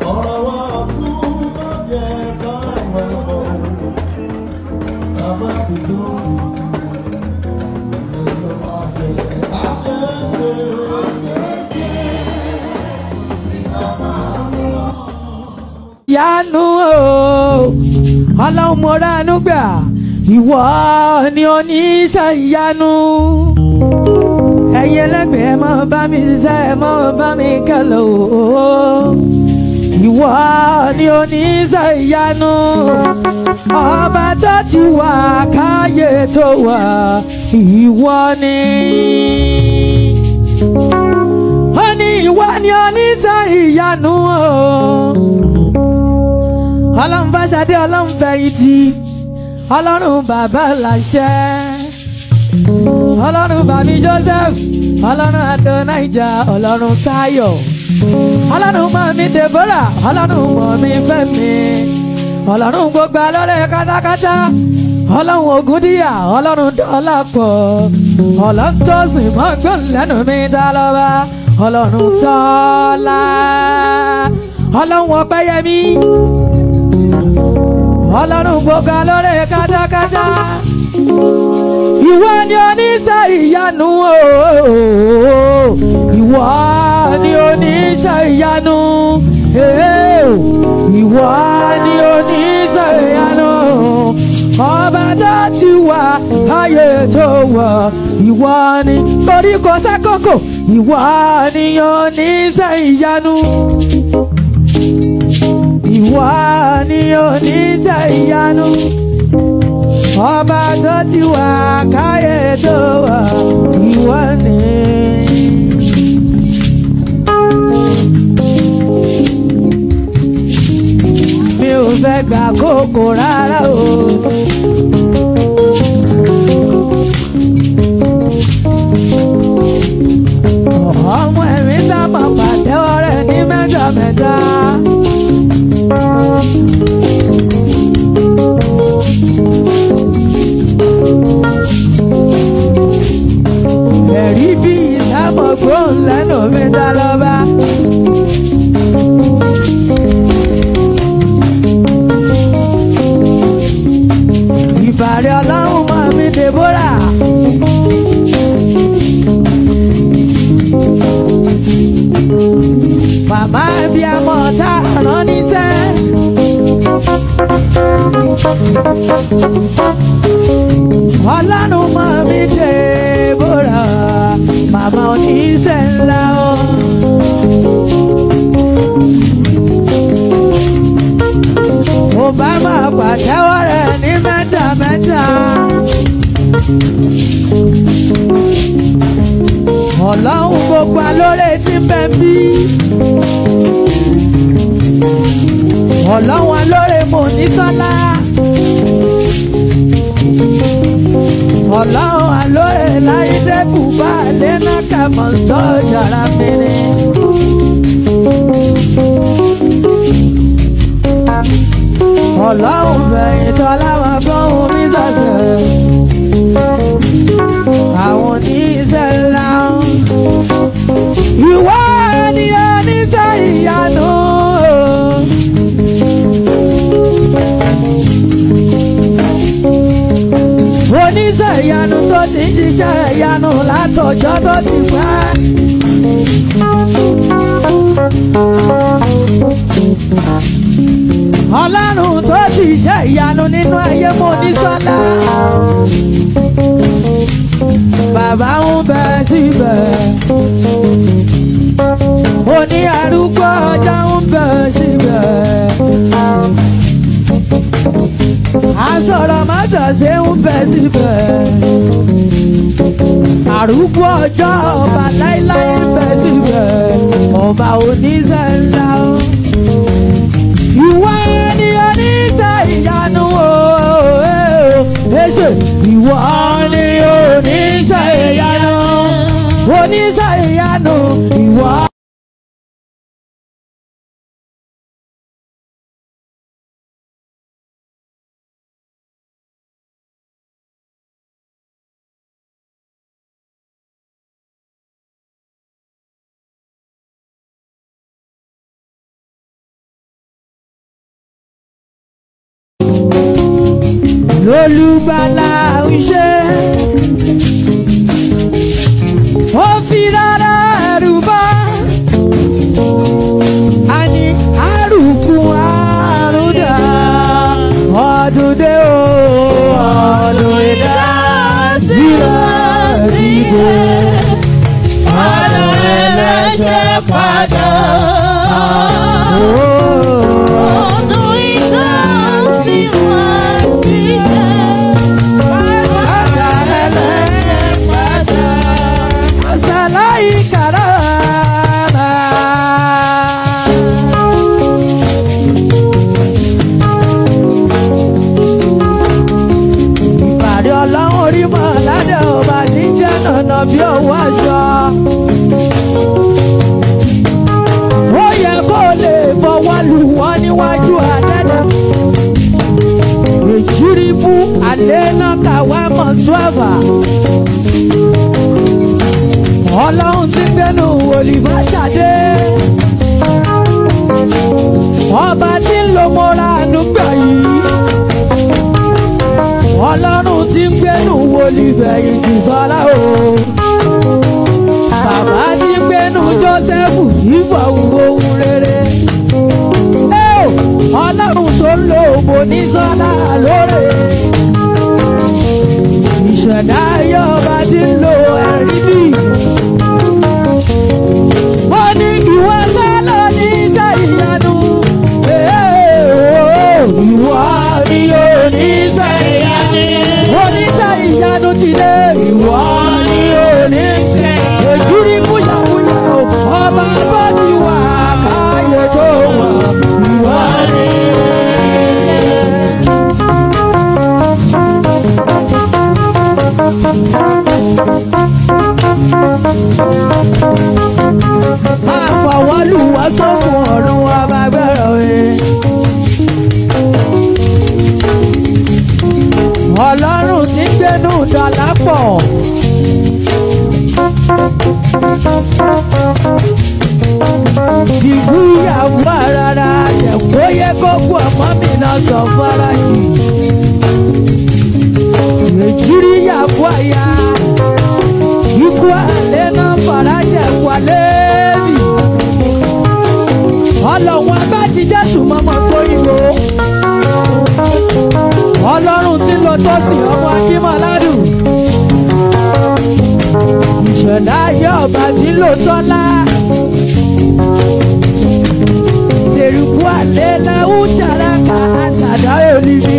ọ̀rọ̀ wa fún lọ́jẹ̀ káwọn ọmọ bàbá tó tó sí ẹ̀rọ àjẹ́ àṣẹṣe. yanu o ọlọ́run mo ránú gbà ìwọ ni oníṣẹ́ ìyanu ẹ̀yin ẹlẹ́gbẹ̀ẹ́ mọ́ bá mi ṣiṣẹ́ mọ́ bá mi kẹ́lẹ́ o ìwọ ni oníṣẹ́ ìyanu ọba tó ti wà káyé tó wà ìwọ ni ó ní ìwọ ni oníṣẹ́ ìyanu o ọlọ́run fàṣadé ọlọ́run fẹ̀yìntì ọlọ́run bàbá làṣẹ ọlọ́run bàmí joseph ọlọ́run adonija ọlọ́run táyọ̀ ọlọ́run mọ̀mí deborah ọlọ́run mọ̀mí fẹ́mi ọlọ́run gbogbo alọ́rẹ̀ kátákátá ọlọ́run ògúndíyà ọlọ́run dọ́làpọ̀ ọlọ́run tó sìn mọ́gbọ́n lẹ́nu mi dá lọ́ba ọlọ́run tọ́lá ọlọ́run ọpẹ́yẹmí ọlọ́run gbogbo lórí kátákátá ìwọ ni oníṣẹ́ ìyanu ooo ìwọ ni oníṣẹ́ ìyanu ee ìwọ ni oníṣẹ́ ìyanu ọba tó ti wà ayé tó wà ìwọ ni koríko sákòkò ìwọ ni oníṣẹ́ ìyanu ìwọ ni oníṣẹ́ ìyanu ọba tó ti wà káyé tó wà ìwọ ni. mi ò fẹ́ gbà kókò rárá o. ọmọ ẹ̀mí sá máa pàtẹ́wọ́ rẹ̀ ní mẹ́ta mẹ́ta. ẹ̀rí bí ìsámọ̀ gbóhùn lẹ́nu mi dá lọ́ba. ìbàrẹ̀ ọlọ́run mọ̀ mí Deborah. màmá ẹbí amọ̀ tá a rán níṣẹ́. ọlọ́run mọ̀ mí Deborah màmá oníṣẹ́ ńlá o. mo bá máa pàtẹ́wọ́ rẹ̀ ní mẹ́ta mẹ́ta. ọlọ́run gbogbo alóore tí ń bẹ bí. ọlọ́run alóore mo ní sọ́lá. ọlọ́run alóore láyé dẹ́kù bá lẹ́nà kẹfọ́ sọ́jàrá mìíràn. ọlọ́run fẹ̀yìn tọ́lá wọn gbóhùn mi sọ̀sẹ̀. àwọn oníṣẹ́ ńlá ìwọ ni oníṣẹ́ ìyanu. oníṣẹ́ ìyanu tó ti ń ṣiṣẹ́ ìyanu látọjọ́ tó ti pẹ́. ọlọ́run tó ti ṣe ìyanu nínú ayé mo ní sọ́lá. bàbá ń bẹ síbẹ̀. oní arúgbó ọjọ́ ń bẹ síbẹ̀. asọ̀rọ̀ mọ́tòṣe ń bẹ síbẹ̀. arúgbó ọjọ́ ọba láíláí ń bẹ síbẹ̀. ọba oníṣẹ́ ńlá ìwọ ni oníṣẹ́ ìyanu o èṣe ìwọ ni oníṣẹ́ ìyanu oníṣẹ́ ìyanu ìwọ. lólùgbàlà ń ṣe. ó fi rárá ẹrù bá a ní àrùkù àrùdà ọdún dé o ọdún ìdá sílẹ̀ síde. Ọ̀nà ẹlẹ́ṣẹ̀ padà. Ọdún ìdásí wọn sílẹ̀. Ọ̀nà ẹlẹ́ṣẹ̀ padà. Asalai karama. Ìpàdé ọlọ́run orí mọ̀ ládẹ́ ọba tí ń jẹ́ nànà bí owó aṣọ. Ó yẹ kó lè fọwọ́ lù wọ́n níwájú àdẹ́dẹ́. Èjìrí fún àlẹ́ náà kàwé mọ̀ twelve ọlọ́run ti gbẹ́nu olùbáṣadé ọba tí ń lo mọ́ra ànúgbà yìí ọlọ́run ti gbẹ́nu olùbẹ̀yìn jù fọlá o bàbá ti gbẹ́nu jósẹ́fù ìfọ̀ ohun rere Ẹ́ o, ọlọ́run tó ń lo òmònísọ́lá lóore ìṣẹ̀dá ayé ọba tí ń lo ẹ̀rí bíi wọ́n ní ìwọ sálọ ní iṣẹ́ ìyanu. Ìwọ ni oníṣẹ́ ìyanu. Oníṣẹ́ ìyanu ti dé. Ìwọ ni oníṣẹ́. Èjìrí búyàbúyà o. Ọba bó ti wà káyé tó wà. Ìwọ ni máa fọwọ́ lù wá sókun ọ̀run wa máa gbẹ́rọ̀ wé. ọlọ́run ti ń gbénú dọ̀là pọ̀. ìlú ìyàwó rárá ẹ̀kọ́ yẹ kó kú ọmọ mi náà sọ fara yìí. èjìrí ìyàwó àyà ikú àlẹ́ náà farajà wálé bì. ọlọ́run abá ti jésù mọ́mọ́ gbóyìnbó. ọlọ́run tí lọ tó sí ọmọ akímọ̀ládùn. ìṣẹ̀dá ayé ọba tí lò tọ́lá. sèrùkú àlẹ́ làwọn jàràkà àtàdá olùbí.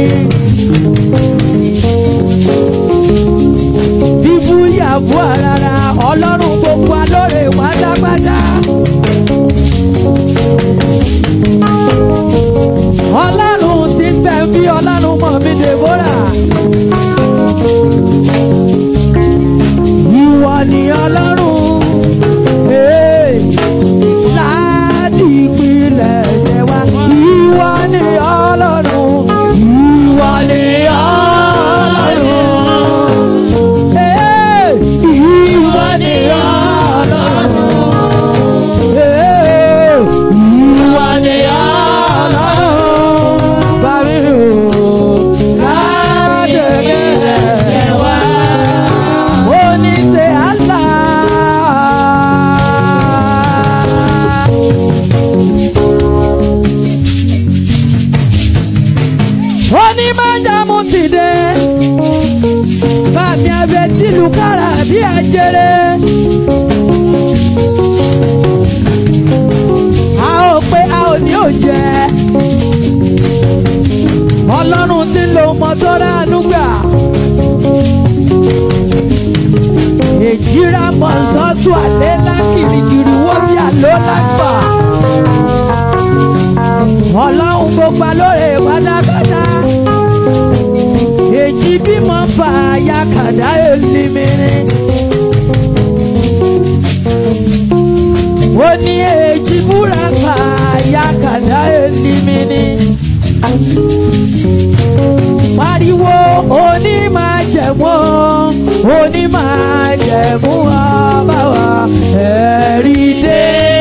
bíbú yàbú àràrà ọlọ́run gbogbo alóore pátápátá. ọlọ́run ti ń bẹ̀ bí ọlọ́run mọ̀ mí dèbóra. ìwọ ni ọlọ́run ee, láti ìpìlẹ̀ ṣẹ̀ wá. ìwọ ni ọlọ́run ìwọ ni ọlọ́run. Ee, ìwọ ni ọlọ́run. Ee, ìwọ ni ọlọ́run. Bàbí o, láti ìpìlẹ̀ ṣẹ̀ wá. Oníṣẹ́ àlá. Onímọ̀jàmú ti dé. Bàbí abẹ tìlú kára bí ajere. A ò pé a ò ní ò jẹ́. Ọlọ́run ti lo mọ́tò ránú gbà. Èjìrà mọ̀sọ́tù àlẹ́ lákìrìkìrì wọ́n bí àlọ́ lágbà. Ọlọ́run gbogbo alóore pátápátá. Èjì bímọ fà ya kàdá èlìmìrì. Ó ní èjì búra fà ya kàdá èlìmìrì. Pariwo oní máa jẹ̀mú oní máa jẹ̀mú ọba wa ẹ̀rí dé.